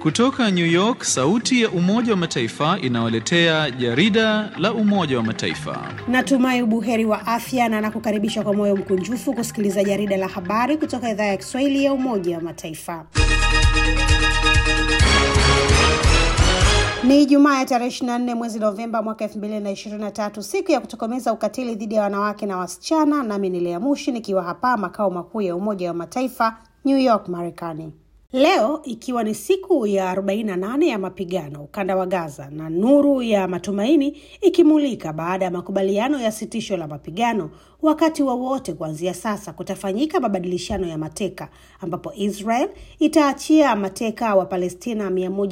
Kutoka New York, sauti ya Umoja wa Mataifa inawaletea jarida la Umoja wa Mataifa. Natumai ubuheri wa afya na nakukaribisha kwa moyo mkunjufu kusikiliza jarida la habari kutoka idhaa ya Kiswahili ya Umoja wa Mataifa. Ni Ijumaa ya tarehe 24 mwezi Novemba mwaka 2023, siku ya kutokomeza ukatili dhidi ya wanawake na wasichana. Nami ni Lea Mushi nikiwa hapa makao makuu ya Umoja wa Mataifa, New York, Marekani. Leo ikiwa ni siku ya 48 ya mapigano ukanda wa Gaza na nuru ya matumaini ikimulika baada ya makubaliano ya sitisho la mapigano, wakati wowote wa kuanzia sasa kutafanyika mabadilishano ya mateka ambapo Israel itaachia mateka wa Palestina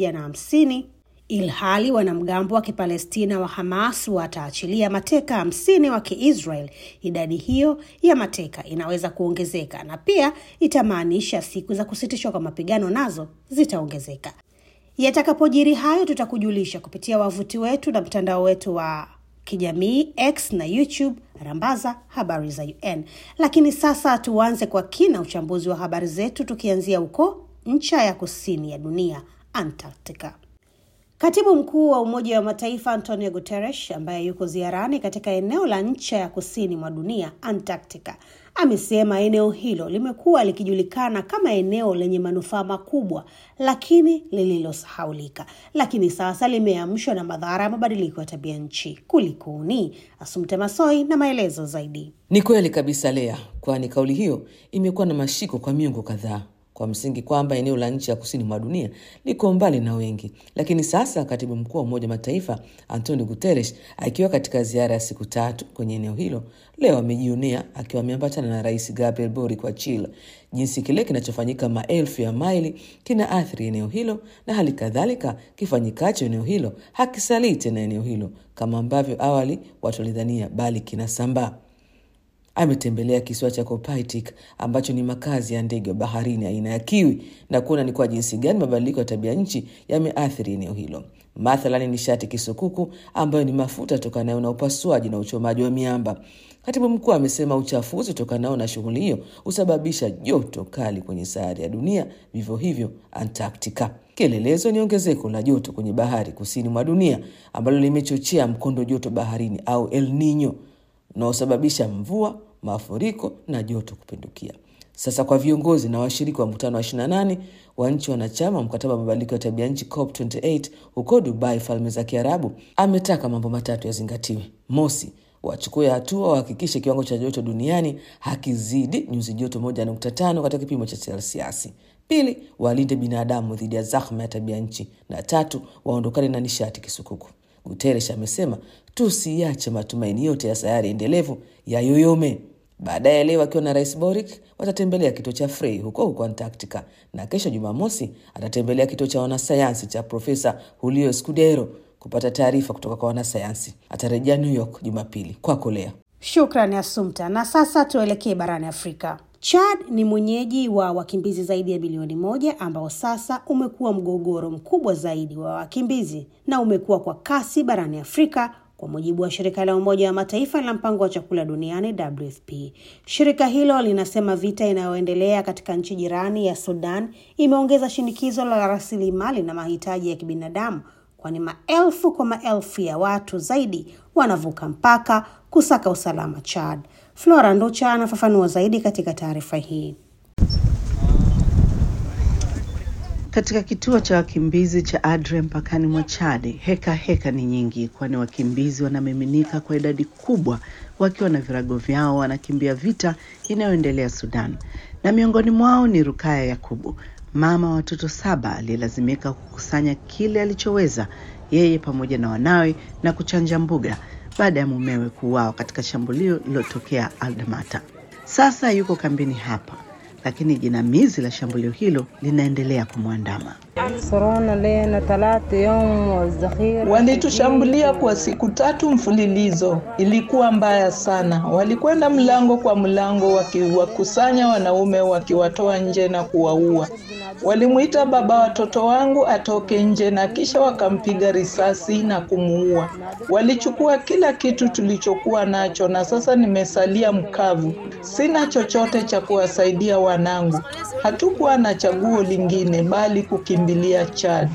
150 ilhali wanamgambo wa Kipalestina wa Hamas wataachilia mateka hamsini wa Kiisrael. Idadi hiyo ya mateka inaweza kuongezeka na pia itamaanisha siku za kusitishwa kwa mapigano nazo zitaongezeka. Yatakapojiri hayo, tutakujulisha kupitia wavuti wetu na mtandao wetu wa kijamii X na YouTube, rambaza habari za UN. Lakini sasa tuanze kwa kina uchambuzi wa habari zetu, tukianzia huko ncha ya kusini ya dunia, Antarctica. Katibu mkuu wa Umoja wa Mataifa Antonio Guterres, ambaye yuko ziarani katika eneo la ncha ya kusini mwa dunia Antarctica, amesema eneo hilo limekuwa likijulikana kama eneo lenye manufaa makubwa, lakini lililosahaulika, lakini sasa limeamshwa na madhara ya mabadiliko ya tabia nchi. Kulikuni? Asumte Masoi na maelezo zaidi. Ni kweli kabisa Lea, kwani kauli hiyo imekuwa na mashiko kwa miongo kadhaa kwa msingi kwamba eneo la nchi ya kusini mwa dunia liko mbali na wengi. Lakini sasa katibu mkuu wa Umoja wa Mataifa Antonio Guterres akiwa katika ziara ya siku tatu kwenye eneo hilo leo amejionea akiwa ameambatana na Rais Gabriel Boric wa Chile jinsi kile kinachofanyika maelfu ya maili kina athiri eneo hilo na hali kadhalika kifanyikacho eneo hilo hakisalii tena eneo hilo kama ambavyo awali watu walidhania, bali kinasambaa. Ametembelea kisiwa cha Kopaitik ambacho ni makazi ya ndege wa baharini aina ya kiwi na kuona ni kwa jinsi gani mabadiliko ya tabia nchi yameathiri eneo hilo. Mathalani nishati kisukuku ambayo ni mafuta tokanayo na upasuaji na uchomaji wa miamba. Katibu mkuu amesema uchafuzi utokanao na shughuli hiyo husababisha joto kali kwenye sayari ya dunia, vivyo hivyo Antarctica. Kielelezo ni ongezeko la joto kwenye bahari kusini mwa dunia ambalo limechochea mkondo joto baharini au El Nino unaosababisha mvua mafuriko na joto kupindukia. Sasa kwa viongozi na washiriki wa mkutano wa 28 wa nchi wanachama wa mkataba wa mabadiliko ya tabia nchi COP28 huko Dubai, Falme za Kiarabu, ametaka mambo matatu yazingatiwe. Mosi, wachukue hatua wahakikishe kiwango cha joto duniani hakizidi nyuzi joto 1.5 katika kipimo cha selsiasi. Pili, walinde binadamu dhidi ya zahma ya tabia nchi, na tatu, waondokane na nishati kisukuku. Guterres amesema tusiache matumaini yote ya sayari endelevu ya yoyome. Baadaye leo akiwa na Rais Boric watatembelea kituo cha Frey huko huko Antarctica, na kesho Jumamosi atatembelea kituo cha wanasayansi cha Profesa Julio Scudero kupata taarifa kutoka kwa wanasayansi. Atarejea New York Jumapili. Kwako Lea. Shukrani Asumta. Na sasa tuelekee barani Afrika. Chad ni mwenyeji wa wakimbizi zaidi ya bilioni moja ambao sasa umekuwa mgogoro mkubwa zaidi wa wakimbizi na umekuwa kwa kasi barani Afrika kwa mujibu wa shirika la Umoja wa Mataifa la mpango wa chakula duniani WFP. Shirika hilo linasema vita inayoendelea katika nchi jirani ya Sudan imeongeza shinikizo la rasilimali na mahitaji ya kibinadamu, kwani maelfu kwa maelfu ya watu zaidi wanavuka mpaka kusaka usalama Chad. Flora Nducha anafafanua zaidi katika taarifa hii. Katika kituo cha wakimbizi cha Adre mpakani mwa Chadi, heka heka ni nyingi, kwani wakimbizi wanamiminika kwa idadi kubwa, wakiwa na virago vyao, wanakimbia vita inayoendelea Sudan, na miongoni mwao ni Rukaya Yakubu, mama wa watoto saba aliyelazimika kukusanya kile alichoweza yeye pamoja na wanawe na kuchanja mbuga baada ya mumewe kuuawa katika shambulio lililotokea Aldamata. Sasa yuko kambini hapa lakini jinamizi la shambulio hilo linaendelea kumwandama. Walitushambulia kwa siku tatu mfululizo, ilikuwa mbaya sana. Walikwenda mlango kwa mlango, wakiwakusanya wanaume, wakiwatoa nje na kuwaua. Walimwita baba watoto wangu atoke nje na kisha wakampiga risasi na kumuua. Walichukua kila kitu tulichokuwa nacho na sasa nimesalia mkavu. Sina chochote cha kuwasaidia wanangu. Hatukuwa na chaguo lingine bali kukimbilia Chad.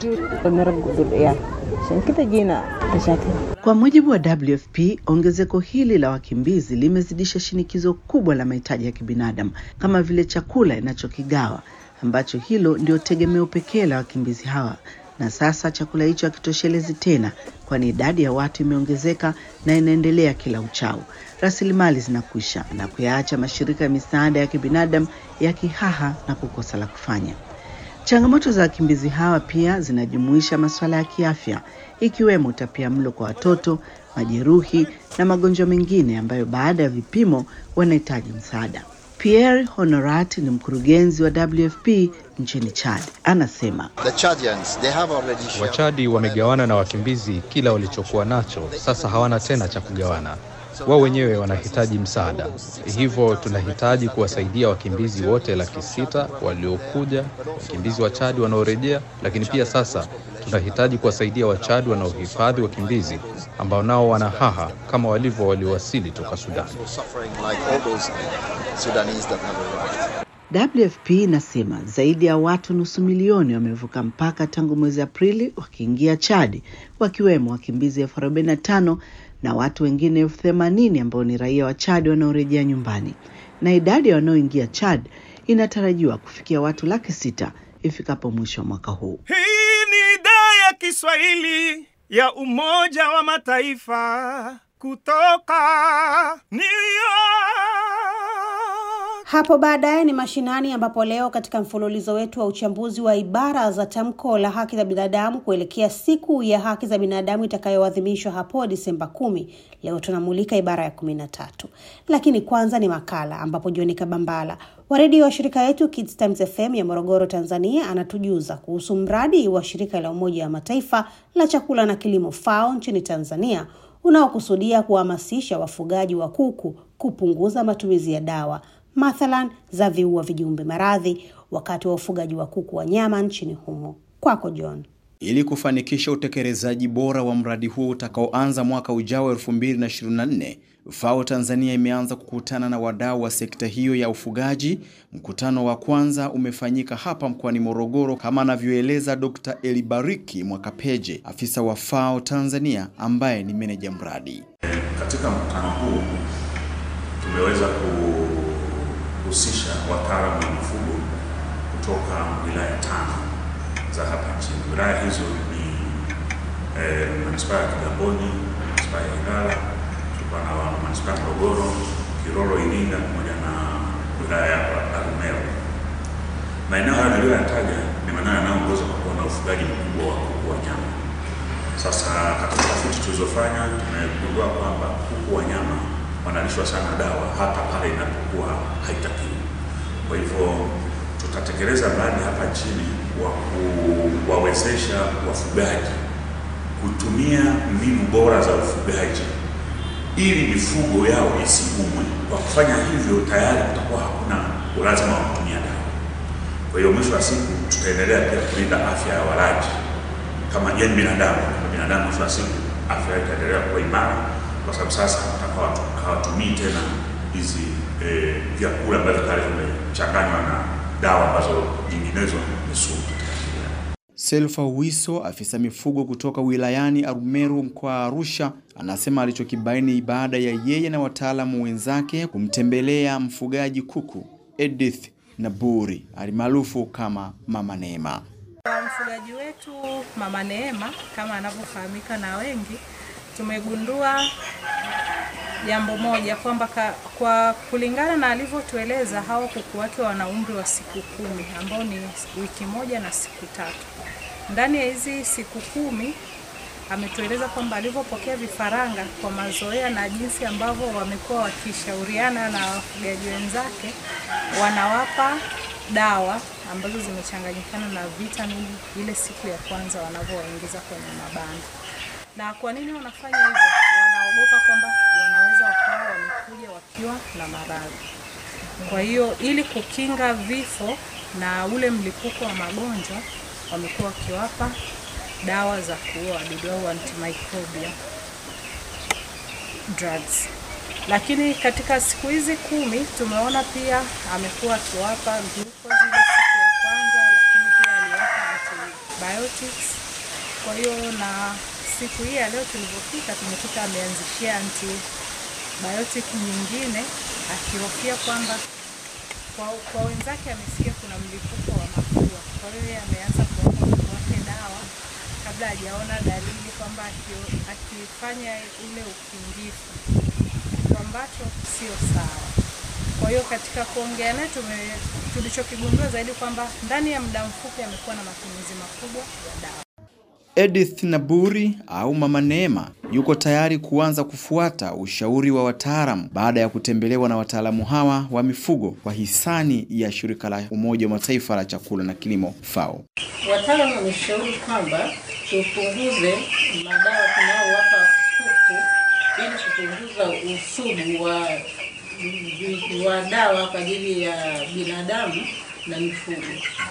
Kwa mujibu wa WFP, ongezeko hili la wakimbizi limezidisha shinikizo kubwa la mahitaji ya kibinadamu kama vile chakula inachokigawa ambacho hilo ndio tegemeo pekee la wakimbizi hawa, na sasa chakula hicho hakitoshelezi tena, kwani idadi ya watu imeongezeka na inaendelea kila uchao. Rasilimali zinakwisha na kuyaacha mashirika ya misaada ya kibinadamu yakihaha na kukosa la kufanya. Changamoto za wakimbizi hawa pia zinajumuisha masuala ya kiafya ikiwemo utapiamlo kwa watoto, majeruhi na magonjwa mengine ambayo baada ya vipimo wanahitaji msaada. Pierre Honorat ni mkurugenzi wa WFP nchini Chad. Anasema The Chadians, they have already shared Wachadi wamegawana na wakimbizi kila walichokuwa nacho, sasa hawana tena cha kugawana. Wao wenyewe wanahitaji msaada, hivyo tunahitaji kuwasaidia wakimbizi wote laki sita waliokuja, wakimbizi wa Chadi wanaorejea, lakini pia sasa tunahitaji kuwasaidia Wachadi wanaohifadhi wakimbizi ambao nao wana haha kama walivyo waliowasili toka Sudan. suffering like all those Sudanese that have arrived. WFP inasema zaidi ya watu nusu milioni wamevuka mpaka tangu mwezi Aprili wakiingia Chad, wakiwemo wakimbizi elfu arobaini na tano na watu wengine elfu themanini ambao ni raia wa Chad wanaorejea nyumbani, na idadi ya wanaoingia Chad inatarajiwa kufikia watu laki sita ifikapo mwisho wa mwaka huu. Hii ni idhaa ya Kiswahili ya Umoja wa Mataifa kutoka New York. Hapo baadaye ni mashinani, ambapo leo katika mfululizo wetu wa uchambuzi wa ibara za tamko la haki za binadamu kuelekea siku ya haki za binadamu itakayoadhimishwa hapo Disemba kumi, leo tunamulika ibara ya kumi na tatu. Lakini kwanza ni makala ambapo Joni Kabambala wa redio wa shirika yetu Kids Times FM ya Morogoro, Tanzania, anatujuza kuhusu mradi wa shirika la Umoja wa Mataifa la chakula na kilimo FAO nchini Tanzania unaokusudia kuhamasisha wafugaji wa kuku kupunguza matumizi ya dawa mathalan za viua vijumbe maradhi wakati wa ufugaji wa kuku wa nyama nchini humo. Kwako John. Ili kufanikisha utekelezaji bora wa mradi huo utakaoanza mwaka ujao 2024, FAO Tanzania imeanza kukutana na wadau wa sekta hiyo ya ufugaji. Mkutano wa kwanza umefanyika hapa mkoani Morogoro kama anavyoeleza Dr. Elibariki Mwakapeje, afisa wa FAO Tanzania ambaye ni meneja mradi. Katika mkutano huu tumeweza kuhusisha wataalamu wa mifugo kutoka wilaya tano za hapa nchini. Wilaya hizo ni eh, manispaa ya Kigamboni, manispaa ya Ilala, tulikuwa na manispaa ya Morogoro, Kilolo, Iringa pamoja na wilaya ya Arumeru. Maeneo hayo niliyoyataja ni maeneo yanayoongoza kwa kuwa na ufugaji mkubwa wa kuku wa nyama. Sasa katika tafiti tulizofanya tumegundua kwamba kuku wa nyama wanalishwa sana dawa hata pale inapokuwa haitakiwi. Kwa hivyo tutatekeleza mradi hapa nchini wa kuwawezesha wafugaji kutumia mbinu bora za ufugaji ili mifugo yao isiumwe. Kwa kufanya hivyo, tayari kutakuwa hakuna ulazima wa kutumia dawa. Kwa hiyo mwisho wa siku tutaendelea pia kulinda afya ya walaji kama yani binadamu. Binadamu mwisho wa siku afya yake itaendelea kuwa imara, kwa sababu sasa hawatumii tena hizi eh, vyakula ambavyo tayari vimechanganywa na dawa ambazo nyinginezo ni sumu. Selfa Wiso, afisa mifugo kutoka wilayani Arumeru mkoa wa Arusha, anasema alichokibaini baada ya yeye na wataalamu wenzake kumtembelea mfugaji kuku Edith Naburi alimaarufu kama Mama Neema. Mfugaji wetu Mama Neema kama anavyofahamika na wengi, tumegundua jambo moja kwamba kwa kulingana na alivyotueleza, hao kuku wake wana umri wa siku kumi ambao ni wiki moja na siku tatu. Ndani ya hizi siku kumi ametueleza kwamba alivyopokea vifaranga kwa mazoea na jinsi ambavyo wamekuwa wakishauriana na wafugaji wenzake, wanawapa dawa ambazo zimechanganyikana na vitamini ile siku ya kwanza wanavyowaingiza kwenye mabanda. Na kwa nini wanafanya hivyo? Wanaogopa kwamba wanaweza wakawa wamekuja wakiwa na maradhi. Kwa hiyo ili kukinga vifo na ule mlipuko wa magonjwa wamekuwa wakiwapa dawa za kuua wadudu au antimicrobial drugs. Lakini katika siku hizi kumi tumeona pia amekuwa akiwapa glucose ile siku ya kwanza, lakini pia aliwapa antibiotics. Kwa hiyo na siku hii ya leo tulivyofika, tumekuta ameanzishia antibiotic nyingine akihofia kwamba kwa, kwa wenzake amesikia kuna mlipuko wa mafua. Kwa hiyo yeye ameanza kuwapa watu wake dawa kabla hajaona dalili kwamba aki- akifanya ule ukingifu, kitu ambacho sio sawa. Kwa hiyo katika kuongea naye tume- tulichokigundua zaidi kwamba ndani ya muda mfupi amekuwa na matumizi makubwa ya dawa. Edith Naburi au Mama Neema yuko tayari kuanza kufuata ushauri wa wataalamu baada ya kutembelewa na wataalamu hawa wa mifugo kwa hisani ya shirika la Umoja wa Mataifa la chakula na kilimo FAO. Wataalamu wameshauri kwamba tupunguze madawa tunaowapa kuku ili kupunguza usugu wa, wa dawa kwa ajili ya binadamu na mifugo.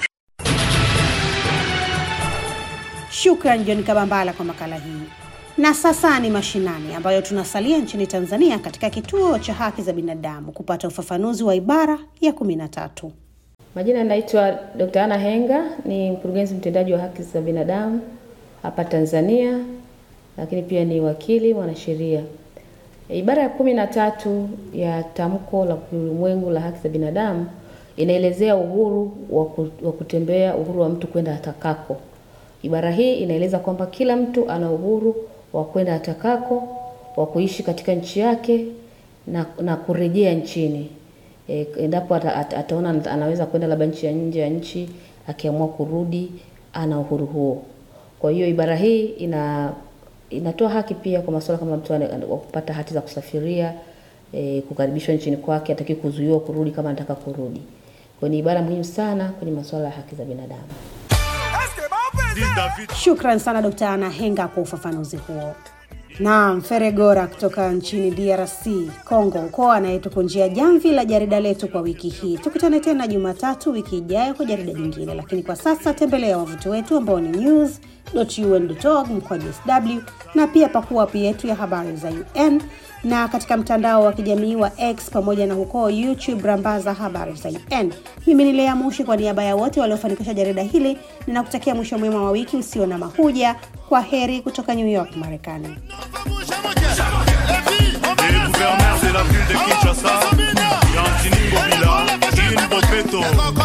Shukran John Kabambala kwa makala hii. Na sasa ni mashinani, ambayo tunasalia nchini Tanzania katika kituo cha haki za binadamu kupata ufafanuzi wa ibara ya kumi na tatu. Majina naitwa Dr. Anna Henga, ni mkurugenzi mtendaji wa haki za binadamu hapa Tanzania, lakini pia ni wakili mwanasheria. Ibara ya kumi na tatu ya tamko la ulimwengu la haki za binadamu inaelezea uhuru wa ku- wa kutembea, uhuru wa mtu kwenda atakako. Ibara hii inaeleza kwamba kila mtu ana uhuru wa kwenda atakako, wa kuishi katika nchi yake na, na kurejea nchini e, endapo ata, ata, ataona ata, anaweza kwenda labda nchi ya nje ya nchi, akiamua kurudi, ana uhuru huo. Kwa hiyo ibara hii ina inatoa haki pia kwa masuala kama mtu ana- wa kupata hati za kusafiria e, kukaribishwa nchini kwake, hataki kuzuiwa kurudi kama anataka kurudi. Kwa hiyo ni ibara muhimu sana kwenye masuala ya haki za binadamu. Shukran sana Dkt. Ana Henga kwa ufafanuzi huo. Naam, Feregora kutoka nchini DRC Congo huko anayetukunjia jamvi la jarida letu kwa wiki hii. Tukutane tena Jumatatu wiki ijayo kwa jarida jingine, lakini kwa sasa tembelea wavuti wetu ambao ni news.un.org mkwaju sw na pia pakua app yetu ya habari za UN na katika mtandao wa kijamii wa X pamoja na huko YouTube rambaza habari za UN. Mimi ni Lea Mushi kwa niaba ya wote waliofanikisha jarida hili, ninakutakia mwisho mwema wa wiki usio na mahuja. Kwa heri kutoka New York, Marekani. Les gouverneurs de la ville de Kinshasa, Yantini Bobila, Jean Bopeto,